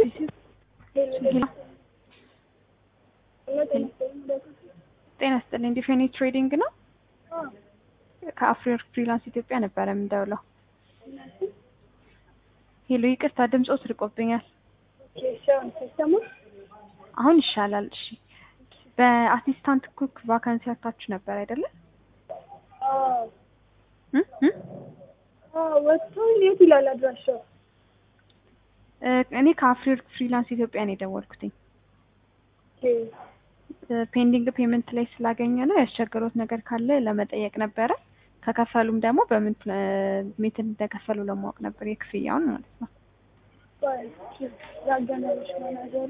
ጤና ይስጥልኝ ዲፌኒ ትሬዲንግ ነው። ከአፍሪወርክ ፍሪላንስ ኢትዮጵያ ነበረ የምንደውለው። ሄሎ ይቅርታ ድምፆት ርቆብኛል። አሁን ይሻላል። እሺ በአሲስታንት ኩክ ቫካንሲ ያታችሁ ነበር አይደለ? ወጥቶ የት ይላል አድራሻው? እኔ ከአፍሪወርክ ፍሪላንስ ኢትዮጵያ ነው የደወልኩትኝ። ፔንዲንግ ፔመንት ላይ ስላገኘ ነው ያስቸገሩት ነገር ካለ ለመጠየቅ ነበረ። ከከፈሉም ደግሞ በምን ሜትር እንደከፈሉ ለማወቅ ነበር የክፍያውን ማለት ነው። ያገናኞች ማናጀሩ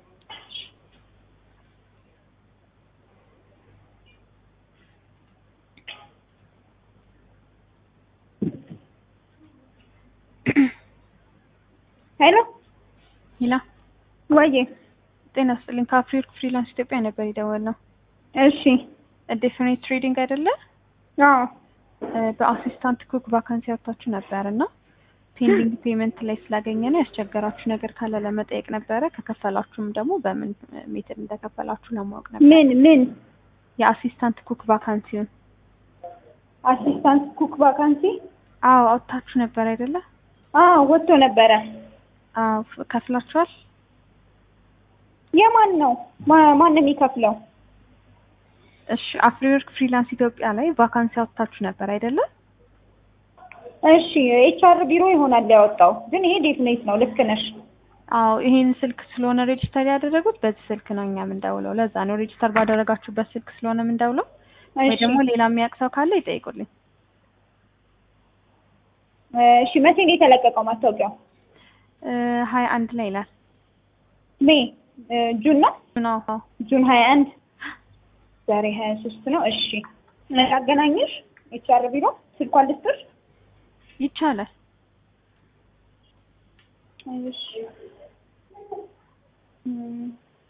ሄሎ ሂላ ወዬ ጤና ይስጥልኝ ከአፍሪወርክ ፍሪላንስ ኢትዮጵያ ነበር የደወልነው። እሺ ዴፊኒት ትሬዲንግ አይደለ? አዎ በአሲስታንት ኩክ ቫካንሲ ያወጣችሁ ነበር እና ፔንዲንግ ፔመንት ላይ ስላገኘ ነው ያስቸገራችሁ ነገር ካለ ለመጠየቅ ነበረ። ከከፈላችሁም ደግሞ በምን ሜትር እንደከፈላችሁ ለማወቅ ነበር። ምን ምን የአሲስታንት ኩክ ቫካንሲውን አሲስታንት ኩክ ቫካንሲ አዎ አውጥታችሁ ነበር አይደለ? አዎ ወጥቶ ነበረ። አዎ ከፍላችኋል? የማን ነው? ማ- ማን ነው የሚከፍለው? እሺ አፍሪወርክ ፍሪላንስ ኢትዮጵያ ላይ ቫካንሲ አውጥታችሁ ነበር አይደለ? እሺ ኤችአር ቢሮ ይሆናል ያወጣው፣ ግን ይሄ ዴፍኔት ነው። ልክ ነሽ። አዎ ይሄን ስልክ ስለሆነ ሬጅስተር ያደረጉት በዚህ ስልክ ነው እኛ የምንደውለው። ለዛ ነው ሬጅስተር ባደረጋችሁበት ስልክ ስለሆነ የምንደውለው። ወይ እሺ ደግሞ ሌላ የሚያውቅ ሰው ካለ ይጠይቁልኝ። እሺ መቼ ነው የተለቀቀው ማስታወቂያው? ሀያ አንድ ላይ ይላል ሜ ጁን ነው ነው። አዎ ጁን ሀያ አንድ ዛሬ ሀያ ሶስት ነው። እሺ ላገናኝሽ ኤችአር ቢሮ ስልኳን ልስጥሽ? ይቻላል። እሺ እም፣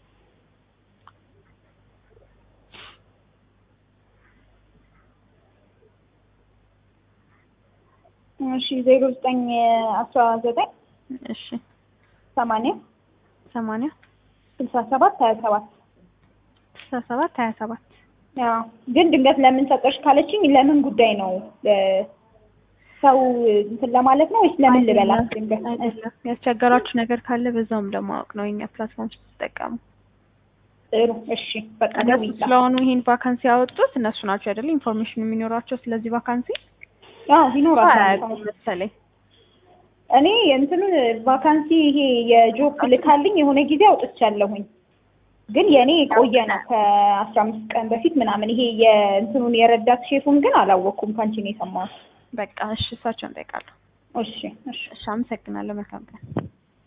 እሺ ዜሮ ዘጠኝ አስራ ዘጠኝ እሺ ሰማንያ ሰማንያ ስልሳ ሰባት ሀያ ሰባት ስልሳ ሰባት ሀያ ሰባት ያው ግን ድንገት ለምን ሰጠሽ ካለችኝ ለምን ጉዳይ ነው እ፣ ሰው እንትን ለማለት ነው ወይስ ለምን ልበላት ድንገት አይደለም ያስቸገራችሁ ነገር ካለ በዛውም ለማወቅ ነው የኛ ፕላትፎርም ስትጠቀሙ። ጥሩ እሺ በቃ እነሱ ደውይልኝ ስለሆኑ ይሄን ቫካንሲ ያወጡት እነሱ ናቸው አይደለ? ኢንፎርሜሽን የሚኖራቸው ስለዚህ ቫካንሲ አዎ ይኖራል አያውቁም መሰለኝ። እኔ እንትኑን ቫካንሲ ይሄ የጆብ ልካልኝ የሆነ ጊዜ አውጥቻለሁኝ ግን የእኔ የቆየ ነው ከአስራ አምስት ቀን በፊት ምናምን ይሄ የእንትኑን የረዳት ሼፉን ግን አላወቅኩም ከአንቺ ነው የሰማሁት በቃ እሺ፣ እሳቸውን እጠይቃለሁ። እሺ እሺ እሺ፣ አመሰግናለሁ። መልካም ቀን።